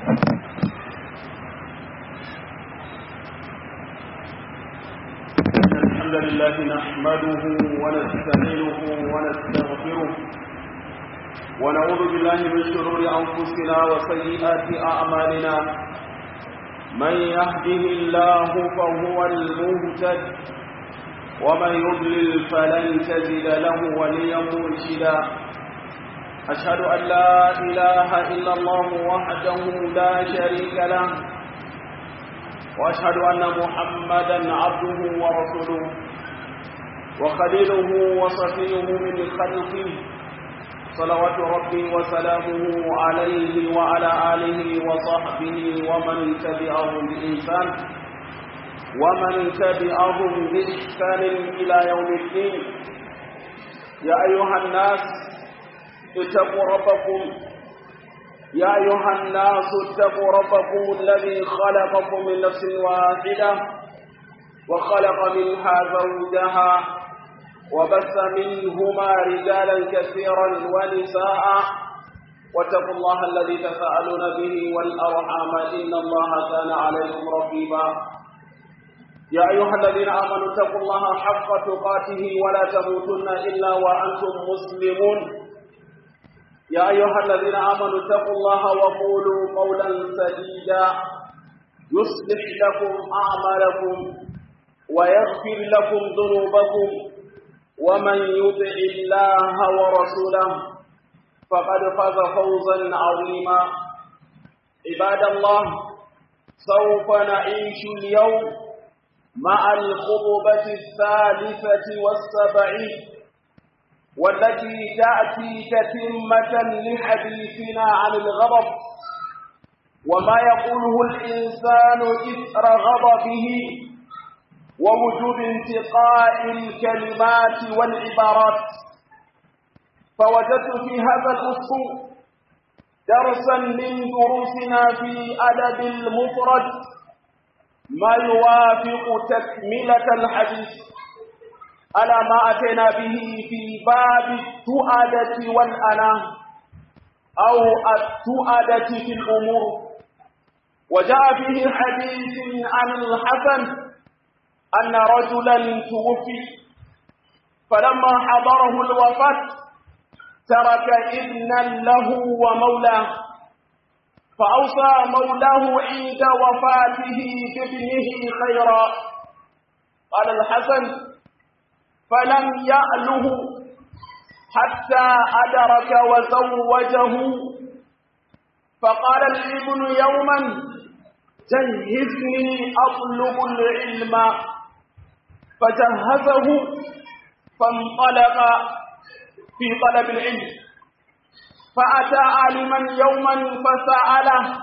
الحمد لله نحمده ونستعينه ونستغفره ونعوذ بالله من شرور أنفسنا وسيئات أعمالنا من يهده الله فهو المهتد ومن يضلل فلن تجد له وليا مرشدا أشهد أن لا إله إلا الله وحده لا شريك له وأشهد أن محمدا عبده ورسوله وخليله وصفيه من خلقه صلوات ربي وسلامه عليه وعلى آله وصحبه ومن تبعهم بإنسان ومن تبعهم بإحسان إلى يوم الدين يا أيها الناس اتقوا ربكم يا أيها الناس اتقوا ربكم الذي خلقكم من نفس واحدة وخلق منها زوجها وبث منهما رجالا كثيرا ونساء واتقوا الله الذي تساءلون به والأرحام إن الله كان عليكم رقيبا يا أيها الذين آمنوا اتقوا الله حق تقاته ولا تموتن إلا وأنتم مسلمون يا أيها الذين آمنوا اتقوا الله وقولوا قولا سديدا يصلح لكم أعمالكم ويغفر لكم ذنوبكم ومن يطع الله ورسوله فقد فاز فوزا عظيما عباد الله سوف نعيش اليوم مع الخطبة الثالثة والسبعين والتي تأتي تتمة لحديثنا عن الغضب وما يقوله الإنسان إثر غضبه ووجوب انتقاء الكلمات والعبارات فوجدت في هذا الأسلوب درسا من دروسنا في أدب المفرد ما يوافق تكملة الحديث على ما أتينا به في باب التؤدة والأنا أو التؤدة في الأمور وجاء فيه حديث عن الحسن أن رجلا توفي فلما حضره الوفاة ترك ابنا له ومولاه فأوصى مولاه عند وفاته بابنه خيرا قال الحسن فلم يأله حتى أدرك وزوجه فقال الابن يوما جهزني أطلب العلم فجهزه فانطلق في طلب العلم فأتى عالما يوما فسأله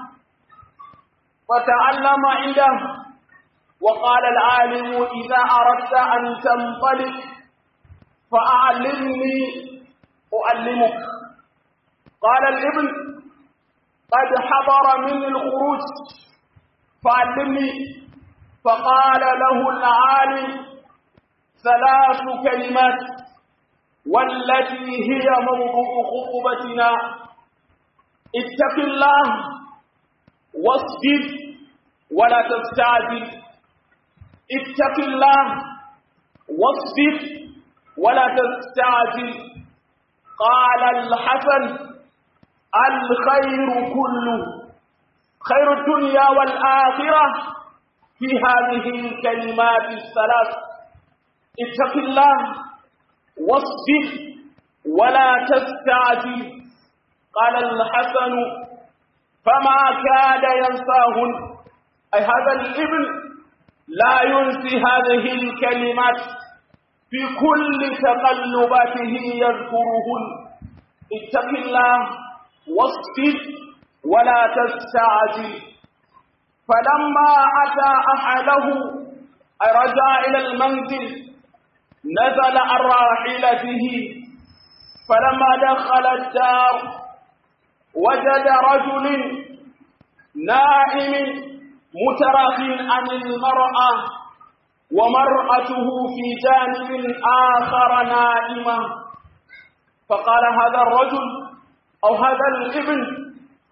فتعلم عنده وقال العالم إذا أردت أن تنطلق فأعلمني أعلمك قال الابن قد حضر مني الخروج فعلمني فقال له العالم ثلاث كلمات والتي هي موضوع خطبتنا اتق الله واصبر ولا تستعجل اتق الله واصبر ولا تستعجل قال الحسن الخير كله خير الدنيا والآخرة في هذه الكلمات الثلاث اتق الله واصبر ولا تستعجل قال الحسن فما كاد ينساهن أي هذا الابن لا ينسي هذه الكلمات في كل تقلباته يذكرهن اتق الله واصبر ولا تستعجل فلما أتى أحده أي رجع إلى المنزل نزل عن راحلته فلما دخل الدار وجد رجل نائم متراخ عن المرأة ومرأته في جانب آخر نائمة فقال هذا الرجل أو هذا الابن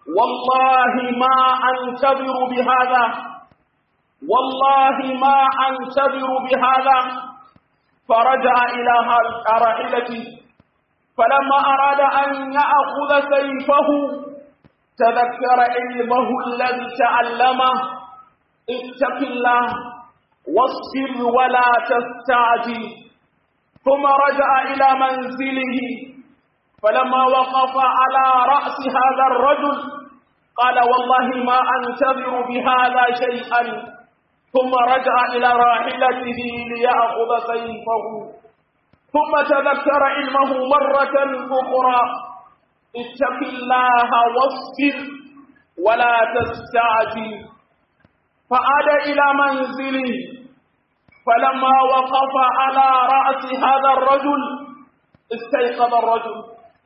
والله ما أنتظر بهذا والله ما أنتظر بهذا فرجع إلى رائلته فلما أراد أن يأخذ سيفه تذكر علمه الذي تعلمه اتق الله واصبر ولا تستعجل ثم رجع إلى منزله فلما وقف على رأس هذا الرجل قال والله ما أنتظر بهذا شيئا ثم رجع إلى راحلته ليأخذ سيفه ثم تذكر علمه مرة أخرى اتق الله واصبر ولا تستعجل فعاد إلى منزله فلما وقف على رأس هذا الرجل استيقظ الرجل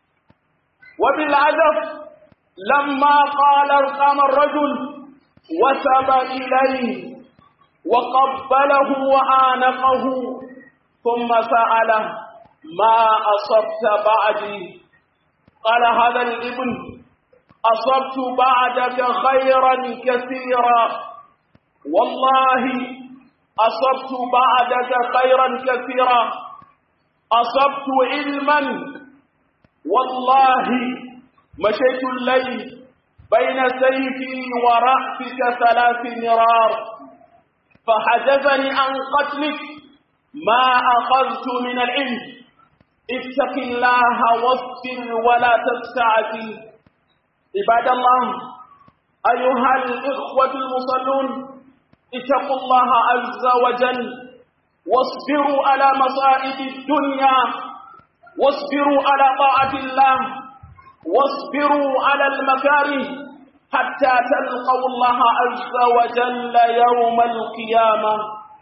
وبالعجب لما قال ارقام الرجل وثب إليه وقبله وآنقه ثم سأله ما أصبت بعدي قال هذا الابن أصبت بعدك خيرا كثيرا والله أصبت بعدك خيرا كثيرا أصبت علما والله مشيت الليل بين سيفي ورأسك ثلاث مرار فحجزني عن قتلك ما أخذت من العلم اتق الله واصبر ولا تستعجل عباد الله أيها الإخوة المصلون اتقوا الله عز وجل واصبروا على مصائب الدنيا واصبروا على طاعة الله واصبروا على المكاره حتى تلقوا الله عز وجل يوم القيامة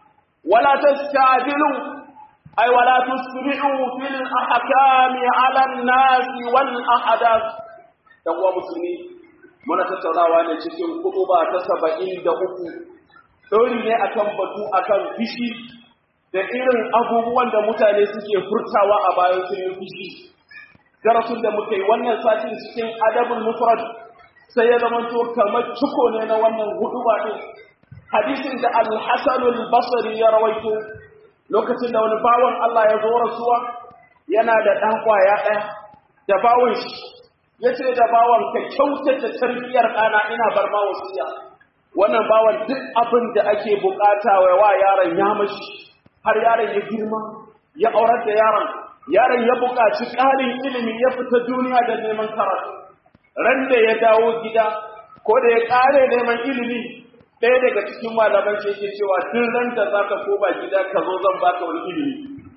ولا تستعجلوا أي ولا تسرعوا في الأحكام على الناس والأحداث يقوى مسلمين muna tattaunawa ne cikin kutuba ta saba'in da uku ɗori ne akan batu akan fishi da irin abubuwan da mutane suke furtawa a bayan sun yi fishi darasin da muka yi wannan satin cikin adabul mufrad sai ya zama to kamar ciko ne na wannan huduba din hadisin da al-hasan al-basri ya rawaito lokacin da wani bawan Allah ya zo rasuwa yana da dan kwaya ɗaya da bawon shi yace da bawan ka kyautata tarbiyar ɗana ina bar ma wasiya wannan bawan duk abin da ake bukata wa yaron ya mashi har yaron ya girma ya aurar da yaron yaron ya buƙaci ƙarin ilimi ya fita duniya da neman karatu ran da ya dawo gida ko da ya ƙare neman ilimi ɗaya daga cikin malaman shi yake cewa tun ran da za ka koma gida ka zo zan baka wani ilimi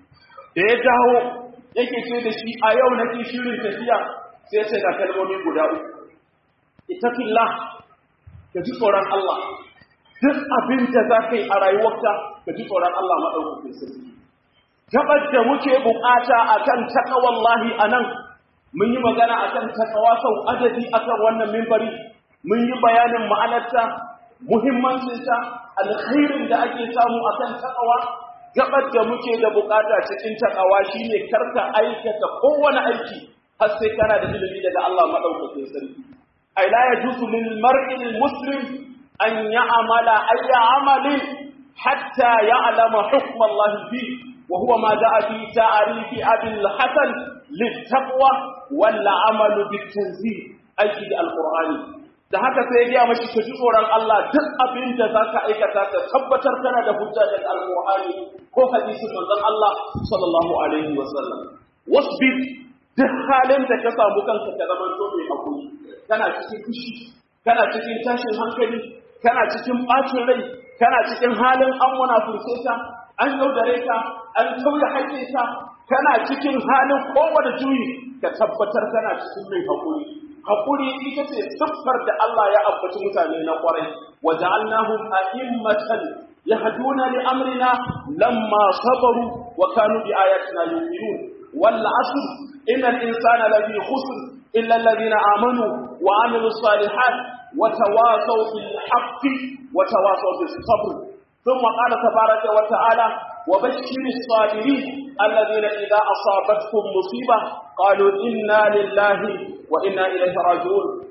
da ya dawo yake ce da shi a yau nake shirin tafiya sai ce ga kalmomi guda uku itaqillah ka ji tsoron Allah duk abin da za ka yi a rayuwarka ka ji tsoron Allah maɗaukakin sarki gabar da muke bukata akan taqwallahi anan mun yi magana akan taqwa sau adadi akan wannan minbari mun yi bayanin ma'anarta muhimmancinta alkhairin da ake samu akan taqwa gabar da muke da bukata cikin taqwa shine karka aikata kowane aiki har sai kana da ilimi daga Allah madaukakin sarki ay la yajuzu lil mar'i al muslim an ya'mala ayya amalin hatta ya'lama hukma Allah fihi وهو ما جاء في تعريف أبي الحسن للتقوى والعمل بالتنزيل أي القرآن da haka sai ya mashi ka ji tsoron Allah duk abin da za ka aikata ka tabbatar kana da hujja daga alƙur'ani ko hadisin manzon Allah sallallahu alaihi wa sallam wasbir duk halin da ka samu kanka ka zama to mai hakuri kana cikin fushi kana cikin tashin hankali kana cikin bacin rai kana cikin halin an munafurce ka an yaudare ka an tauye haƙƙinka kana cikin halin kowane juyi ka tabbatar kana cikin mai haƙuri haƙuri ita ce siffar da Allah ya ambaci mutane na ƙwarai wa ja'alnahum a'immatan yahduna li amrina lamma sabaru wa kanu bi ayatina yu'minun wal 'asr innal insana lafi khusr illa alladhina amanu wa 'amilus salihat wa tawasaw bil haqqi wa tawasaw bis sabr ثم قال تبارك وتعالى وبشر الصابرين الذين إذا أصابتهم مصيبة قالوا إنا لله وإنا إليه راجعون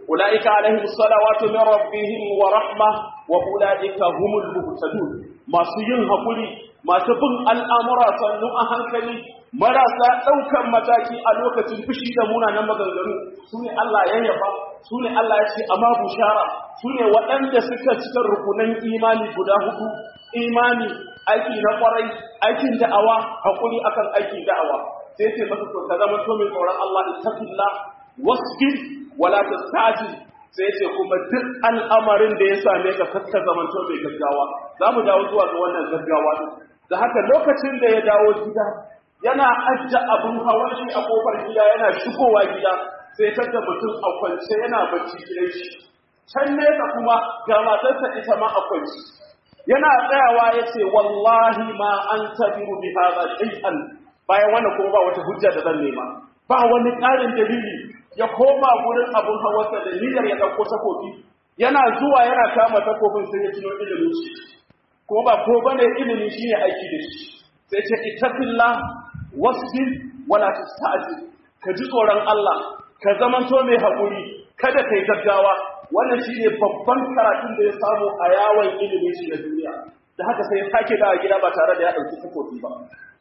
ulaika alaihim salawatu min rabbihim wa rahma wa ulaika humul muhtadun masu yin hakuri masu bin al'amura sannu a hankali marasa ɗaukan mataki a lokacin fushi da munanan maganganu su ne Allah ya yaba su ne Allah ya ce amma bushara su ne waɗanda suka cika rukunan imani guda hudu imani aiki na kwarai aikin da'awa hakuri akan aikin da'awa sai ce masa to ka zama to mai tsoron Allah ittaqillah wasbir wala tastajil sai ce kuma duk al'amarin da ya same ka kakka zaman to mai gaggawa za mu dawo zuwa ga wannan gaggawa da haka lokacin da ya dawo gida yana ajja abun hawan shi a kofar gida yana shigowa gida sai tada mutum a kwance yana bacci gidan shi can nesa kuma ga matarsa ita ma a kwance yana tsayawa ya ce wallahi ma an tabiru bi hadha shay'an bayan wannan kuma ba wata hujja da zan nema ba wani ƙarin dalili ya koma gurin abun hawarsa da niyyar ya ɗauko takobi yana zuwa yana kama takobin sai ya tuno ilimin shi kuma ba ko bane ilimi shine aiki da shi sai ce ittaqillah wasbir wala tasta'jil ka ji tsoron Allah ka zamanto mai haƙuri kada kai gaggawa wannan shine babban karatun da ya samu a yawon ilimin shi na duniya da haka sai ya sake dawo gida ba tare da ya ɗauki takobi ba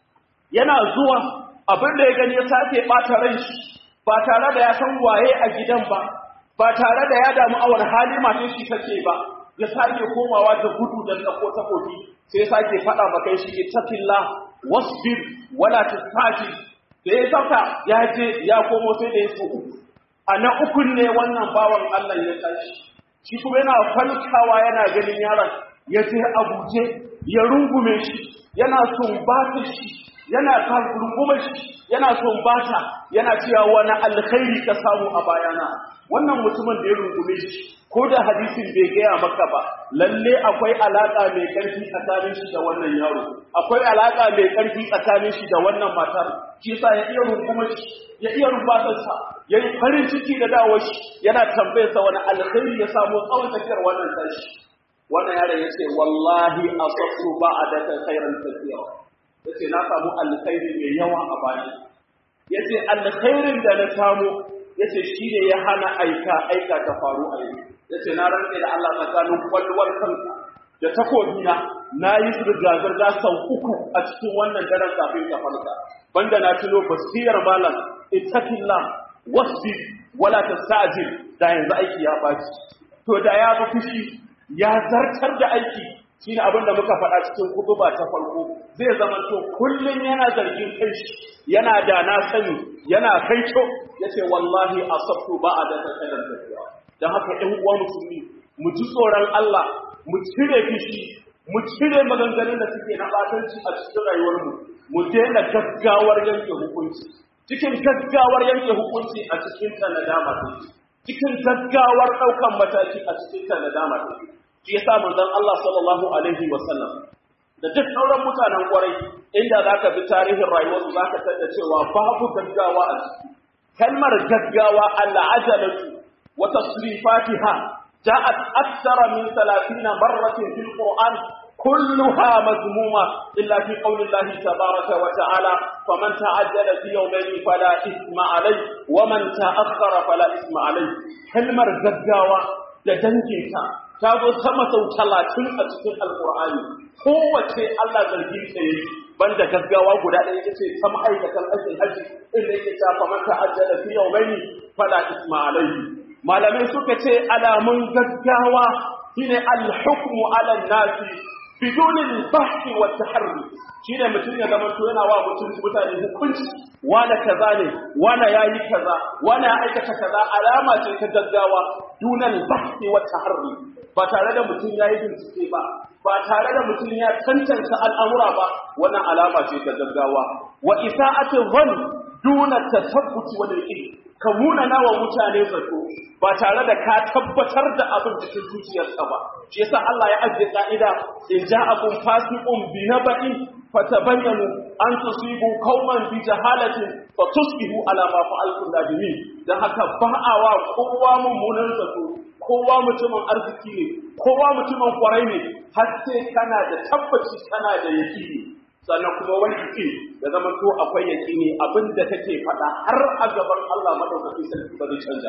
yana zuwa abin da ya gani ya sake ɓata ran shi ba tare da ya san waye a gidan ba ba tare da ya damu a wani hali matan shi take ba ya sake komawa da gudu da ɗauko takobi sai ya sake faɗa maka shi ittaqillah wasbir wala tastaji da ya sauka ya je ya komo sai da ya so uku a na ukun ne wannan bawan Allah ya tashi shi kuma yana falkawa yana ganin yaron ya je a guje ya rungume shi yana sumbata shi yana rungume shi yana sumbata yana cewa wani alkhairi ka samu a bayana wannan mutumin da ya rungume shi ko da hadisin bai gaya maka ba lalle akwai alaka mai karfi tsakanin shi da wannan yaro akwai alaka mai karfi tsakanin shi da wannan matar shi yasa ya iya rungume shi ya iya rubatarsa ya yi farin ciki da dawar shi yana tambayarsa wani alkhairi ya samu tsawon tafiyar wannan tashi wannan yaron ya ce wallahi asabtu ba'adaka khairan kathira yace na samu alkhairi mai yawa a baya yace alkhairin da na samu yace shine ya hana aika aika ta faru a yau yace na rantse da Allah tsakanin kwalwar kanka da takobina na yi zirga-zirga sau uku a cikin wannan daren kafin ka farka banda na tuno basiyar malam ittaqillah wasbi wala tastajil da yanzu aiki ya baci to da ya bi fushi ya zartar da aiki shine abin da muka faɗa cikin kutuba ta farko zai zama to kullun yana zargin kai yana da na sani yana kaito yace wallahi asabtu ba'da takalan tafiya dan haka ɗan uwa musulmi mu ji tsoron Allah mu cire fishi mu cire maganganun da suke na batanci a cikin rayuwarmu mu daina gaggawar yanke hukunci cikin gaggawar yanke hukunci a cikin ta nadama cikin gaggawar ɗaukan mataki a cikin ta nadama shi yasa manzon Allah sallallahu alaihi wa sallam da duk sauran mutanen kwarai inda zaka bi tarihin rayuwarsu zaka tada cewa babu gaggawa a ciki kalmar gaggawa al'ajalatu wa tasrifatiha ja'at akthara min 30 marratin fil qur'an كلها مذمومة إلا في قول الله تبارك وتعالى فمن تعجل في يومين فلا إثم عليه ومن تأخر فلا إثم عليه كلمة gaggawa da danginta ta zo sama sau talatin a cikin alkur'ani kowace Allah zargin ta yi banda gaggawa guda ɗaya ita ce ta ma'aikatan aikin haji inda yake ta fa mata ajjala fi yawmaini fala isma alayhi malamai suka ce alamun gaggawa shine al-hukmu ala nasi bidunin bahthi wa taharri shine mutum ya zama to yana wa mutum mutane hukunci wala kaza ne wala yayi kaza wala ya aikata kaza alama ce ta gaggawa dunan bahthi wa taharri ba tare da mutum yayi bincike ba ba tare da mutum ya tantance al'amura ba wannan alama ce ta gaggawa wa isa'atu dhann duna tasabbuti wal ilm ka munana wa mutane zato ba tare da ka tabbatar da abin cikin zuciyarka ba shi yasa Allah ya ajiye ka'ida in ja'akum fasiqun bi naba'in fatabayyanu an tusibu qauman bi jahalatin fa tusbihu ala ma fa'altum nadimin dan haka ba'awa kowa mummunan zato kowa mutumin arziki ne kowa mutumin kwarai ne har sai kana da tabbaci kana da yaqini sannan kuma wani ke da zama to akwai yaƙini abin da take faɗa har a gaban Allah madaukakin sarki ba zai canja ba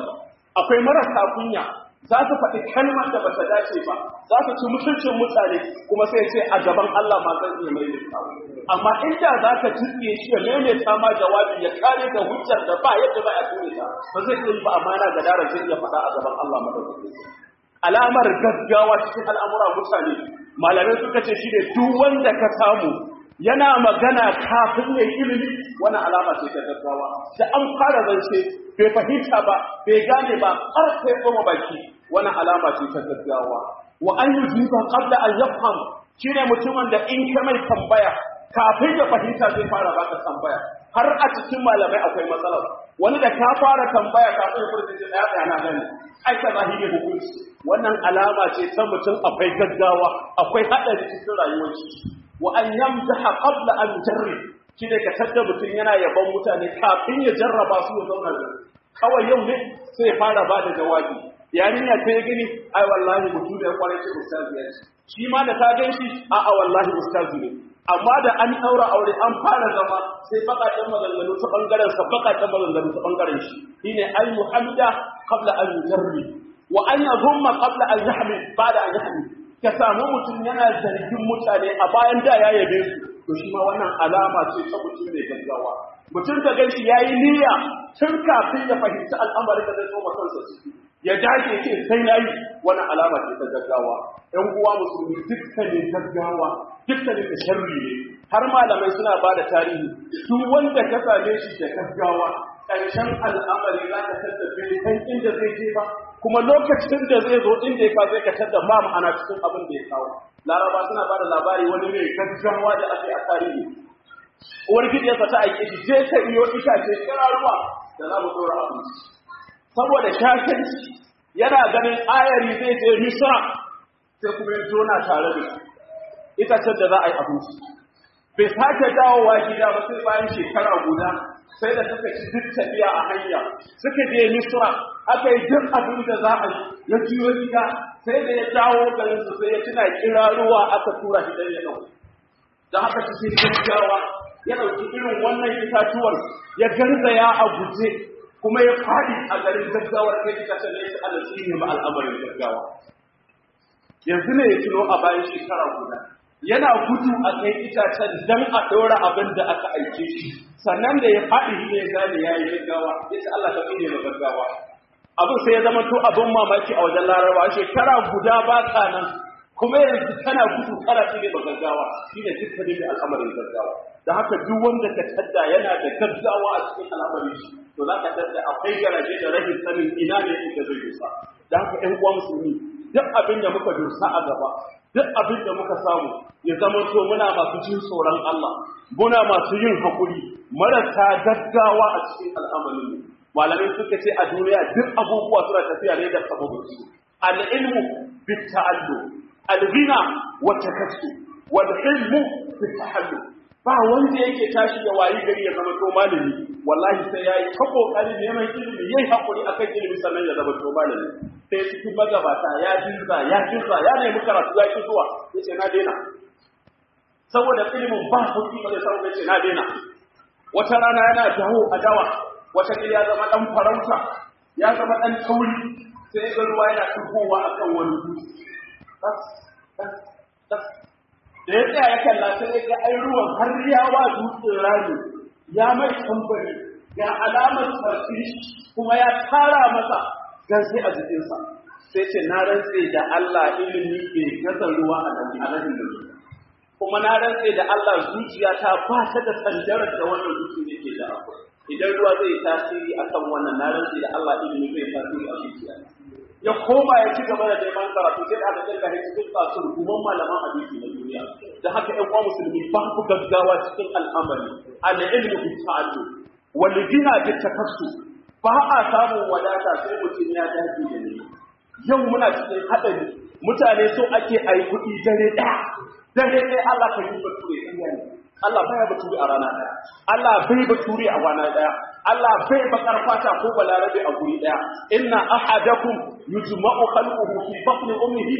akwai marasa kunya za su faɗi kalmar da bata dace ba za su ci mutuncin mutane kuma sai ce a gaban Allah ma zan iya mai amma inda za ka tuɗe shi ya maimaita ma jawabi ya kare da hujjar da ba yadda za a tune ta ba zai iya yi ba amma yana ga daren zai iya faɗa a gaban Allah madaukakin alamar gaggawa cikin al'amura mutane malamai suka ce shi ne duk wanda ka samu yana magana kafin ya yi ilimi wani alama ce ta gaggawa da an fara zance bai fahimta ba bai gane ba har sai kuma baki wani alama ce ta gaggawa wa an yi zuba qabla an yafham shine mutumin da in ka mai tambaya kafin ya fahimta zai fara baka tambaya har a cikin malamai akwai matsala wani da ka fara tambaya kafin ya furta ce daya daya na gani ai ka zahiri hukunci wannan alama ce ta mutum akwai gaggawa akwai hadari cikin rayuwar shi wa an yamdaha qabla an jarri shi ne ka tadda mutum yana yaban mutane kafin ya jarraba su ya zauna da kawai yau ne sai ya fara ba da jawabi yarinya ta ya gani ai wallahi mutum da ya kwarai ce ustazi ya ce shi ma da ta gan shi a a wallahi ustazi ne amma da an daura aure an fara zama sai bakakken maganganu ta bangaren sa bakakken maganganu ta bangaren shi shine al muhammada qabla an jarri wa an yadhumma qabla an yahmi ba'da an yahmi ka samu mutum yana zargin mutane a bayan da ya yabe su to shi ma wannan alama ce ta mutum mai gaggawa mutum da ganshi yayi niyya tun kafin ya fahimci al'amarin da zai zo ma kansa ciki ya dage ce sai nayi wannan alama ce ta gaggawa ɗan uwa musulmi dukkanin gaggawa dukkanin da sharri ne har malamai suna ba da tarihi duk wanda ka same shi da gaggawa ƙarshen al'amari za ka tattafe kan inda zai je ba kuma lokacin da zai zo inda ya zai ka tadda ba ma'ana cikin abin da ya kawo laraba suna ba da labari wani mai gaggawa da ake a tarihi uwar gidiyarsa ta aike shi je ka iyo itace kiraruwa da za mu tsora abinci saboda shashanci yana ganin ayari zai je misra sai kuma ya jona tare da itacen da za a yi abinci bai sake dawowa gida ba sai bayan shekara guda sai da suka ci duk tafiya a hanya suka je misra aka yi duk abin da za a yi ya juyo gida sai da ya dawo garin su sai ya tuna kira ruwa aka tura shi dan ya dauko dan haka cikin gaggawa ya dauki irin wannan itatuwar ya garzaya a guje kuma ya fadi a garin gaggawar kai ita ta ne Allah shi ne ba al'amarin gaggawa yanzu ne ya tuno a bayan shekara guda yana gudu a kai itacen dan a ɗora abin da aka aike shi sannan da ya faɗi shi ne gane ya yi gaggawa ya ce Allah ka tsine ma gaggawa abin sai ya zama to abin mamaki a wajen laraba shekara guda ba ka nan kuma yanzu kana gudu kana tsine ma gaggawa shi ne dukkanin da al'amarin gaggawa da haka duk wanda ka tadda yana da gaggawa a cikin al'amarin shi to za ka tadda akwai garaje da rashin sanin ina ne inda zai dusa da haka ƴan uwa musulmi duk abin da muka dusa a gaba duk abin da muka samu ya zama to muna masu jin tsoron Allah muna masu yin hakuri marasa gaggawa a cikin al'amarin malamai suka ce a duniya duk abubuwa suna tafiya ne da sababin su al-ilmu bit ta'allu al-ghina wa takassu wal ilmu bit tahallu ba wanda yake tashi ya wayi gari ya zama to malami wallahi sai yayi ta kokari neman ilimi yayi hakuri akan ilimi sannan ya zama to malami sai cikin magabata ya jinza ya jinza ya nemi karatu ya ki zuwa yace na daina saboda ilimin ba kuɗi ba zai samu yace na daina wata rana yana dawo a dawa wata ne ya zama dan farauta ya zama dan tauri sai ga ruwa yana tukowa akan wani dutse da ya tsaya ya kalla sai ya ga ai ruwan har ya wa dutsen rami ya mai tambari ga alamar sarfi kuma ya tara masa gan sai a jikinsa sai ce na rantse da Allah ilimi ke gaza ruwa a nan da kuma na rantse da Allah zuciya ta ba ta da sandarar da wannan zuciya ke da akwai idan ruwa zai tasiri akan wannan na rantse da Allah ilimi zai tasiri a zuciya ya koma ya ci gaba da neman karatu sai aka kirga shi cikin kasu hukuman malaman hadisi na duniya da haka ƴan uwa musulmi ba ku gaggawa cikin al'amari al-ilmu bi ta'allum wal gina bi takassu ba a samun wadata sai mutum ya dace da ni yau muna cikin hadari mutane so ake ayi kuɗi dare ɗaya dare ɗaya Allah ka yi bature ɗaya ne Allah baya bature a rana ɗaya Allah bai bature a rana ɗaya Allah bai bakar fata ko balarabe a guri daya inna ahadakum yujma'u khalquhu fi batni ummihi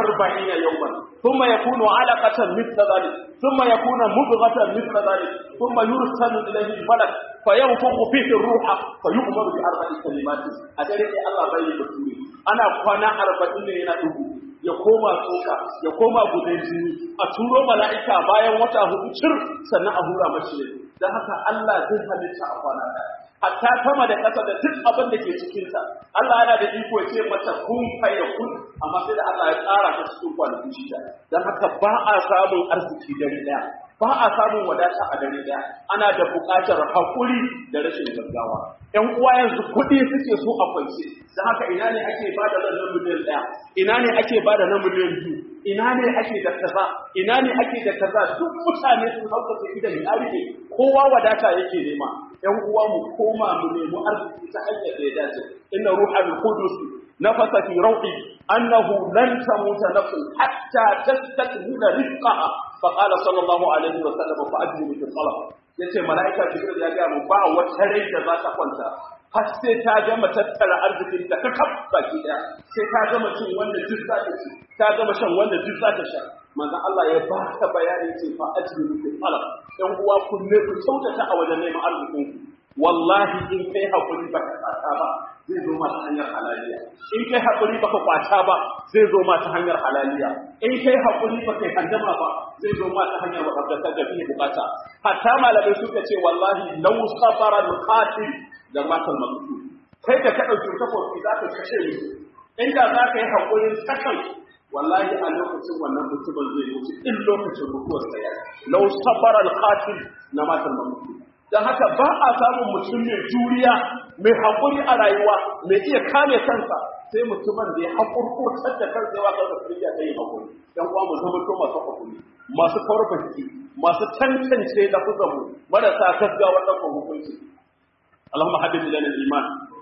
40 yawman thumma yakunu 'alaqatan mithla dhalik thumma yakunu mudghatan mithla dhalik thumma yursalu ilayhi malak fayanfukhu fihi ruha fayu'maru bi arba'i kalimatin a dare sai Allah bai yi baturi ana kwana 40 ne yana dubu ya koma tsoka ya koma gudan jini a turo mala'ika bayan wata hudu cir sannan a hura mashi ne don haka Allah zai halitta a kwana ɗaya hatta sama da ƙasa da duk abin da ke cikinsa Allah yana da iko ya ce mata kun kai da kun amma sai da Allah ya tsara ta cikin kwanaki shida don haka ba a samun arziki dare ɗaya ba a samun wadata a dare ɗaya ana da buƙatar haƙuri da rashin gaggawa ƴan uwa yanzu kuɗi suke so a kwance don haka ina ne ake ba da na miliyan ɗaya ina ne ake ba da na miliyan biyu ina ne ake da kaza ina ne ake da kaza duk mutane sun hauka su idan ya rike kowa wadata yake nema ƴan uwa mu koma mu nemi arziki ta hanyar da ya dace inna ruhal qudus nafasa fi rawhi annahu lan tamuta nafsun hatta tastakmila rizqaha fa qala sallallahu alaihi wa sallam fa ajru fi talab yace malaika jibril ya ga mu ba wata rai da za ta kwanta har sai ta gama tattara arzikin da ka kaf baki daya sai ta gama cin wanda duk za ta ci ta gama shan wanda duk za ta sha manzon Allah ya ba ka bayani ce fa ajru fi talab ɗan uwa ku ne ku kyautata a wajen neman arzikin ku wallahi in kai hakuri ba ka tsaka ba zai zo ma ta hanyar halaliya in kai hakuri ba ka kwata ba zai zo ma ta hanyar halaliya in kai hakuri ba kai handama ba zai zo ma ta hanyar wadda ta biye bukata hatta malamai suka ce wallahi law sabara al-qatil da matal maqtul kai da ka dauki takobi za ka kashe ni inda za ka yi hakurin sakan wallahi a lokacin wannan mutumin zai mutu in lokacin mutuwar sa ya law sabara al-qatil na matal maqtul dan haka ba a samun mutum mai juriya mai hakuri a rayuwa mai iya kame kansa sai mutumin da ya hakurkurtar da kansa yawa kansa su ya yi hakuri dan uwa mu zama to masu hakuri masu farfaki masu tantance da kuzamu marasa gaggawar ɗaukar hukunci اللهم حبب إلينا الإيمان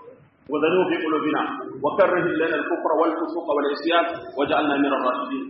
وذنوب في قلوبنا وكره إلينا الكفر والفسوق والعصيان واجعلنا من الراشدين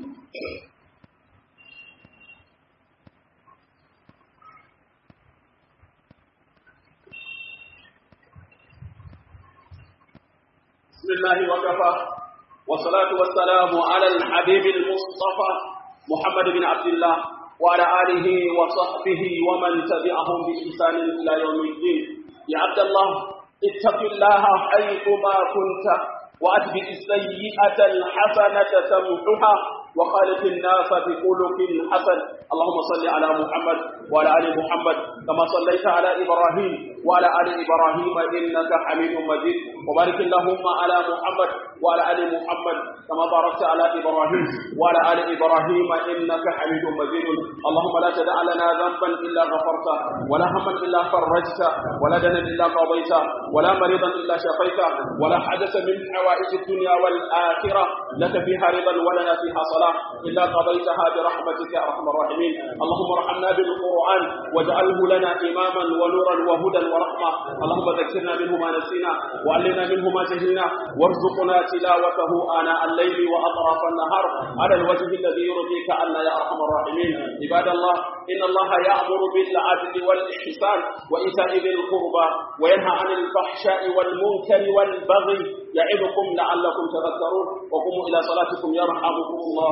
بسم الله وكفى والصلاة والسلام على الحبيب المصطفى محمد بن عبد الله وعلى آله وصحبه ومن تبعهم بإحسان إلى يوم الدين يا عبد الله اتق الله حيثما كنت وأتبع السيئة الحسنة تمحها وخالق الناس بخلق حسن اللهم صل على محمد وعلى ال محمد كما صليت على ابراهيم وعلى ال ابراهيم انك حميد مجيد وبارك اللهم على محمد وعلى ال محمد كما باركت على ابراهيم وعلى ال ابراهيم انك حميد مجيد اللهم لا تدع لنا ذنبا الا غفرته ولا هما الا فرجته ولا دنا الا قضيته ولا مريضا الا شفيته ولا حدث من حوائج الدنيا والاخره لك فيها رضا ولنا فيها صلاه إلا قضيتها برحمتك يا أرحم الراحمين اللهم ارحمنا بالقرآن واجعله لنا إماما ونورا وهدى ورحمة اللهم ذكرنا منه ما نسينا وعلمنا منه ما جهلنا وارزقنا تلاوته آناء الليل وأطراف النهار على الوجه الذي يرضيك عنا يا أرحم الراحمين عباد الله إن الله يأمر بالعدل والإحسان وإيتاء ذي القربى وينهى عن الفحشاء والمنكر والبغي يعظكم لعلكم تذكرون وقوموا إلى صلاتكم يرحمكم الله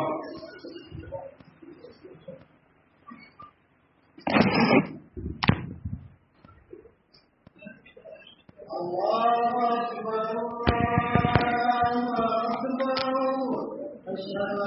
الله أكبر الله أكبر أشهد